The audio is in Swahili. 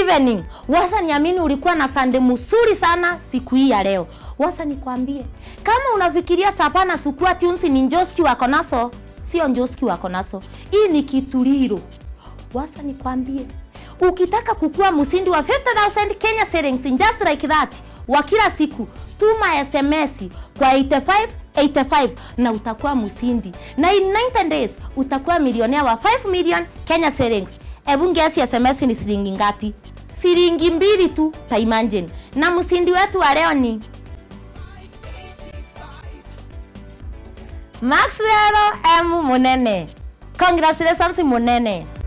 evening. Wasa niamini ulikuwa na Sunday mzuri sana siku hii ya leo. Wasa nikwambie, kama unafikiria Sapana Sukua Tunes ni Njoski wako naso, sio Njoski wako naso. Hii ni Kituliro. Wasa nikwambie, ukitaka kukua msindi wa 50,000 Kenya shillings just like that wa kila siku, tuma SMS kwa 85 85 na utakuwa msindi, na in 90 days utakuwa milionea wa 5 million Kenya shillings. Hebu ngesi SMS ni shilingi ngapi? Shilingi mbili tu, taimagine. Na msindi wetu wa leo ni Maxwell M Munene. Congratulations Munene.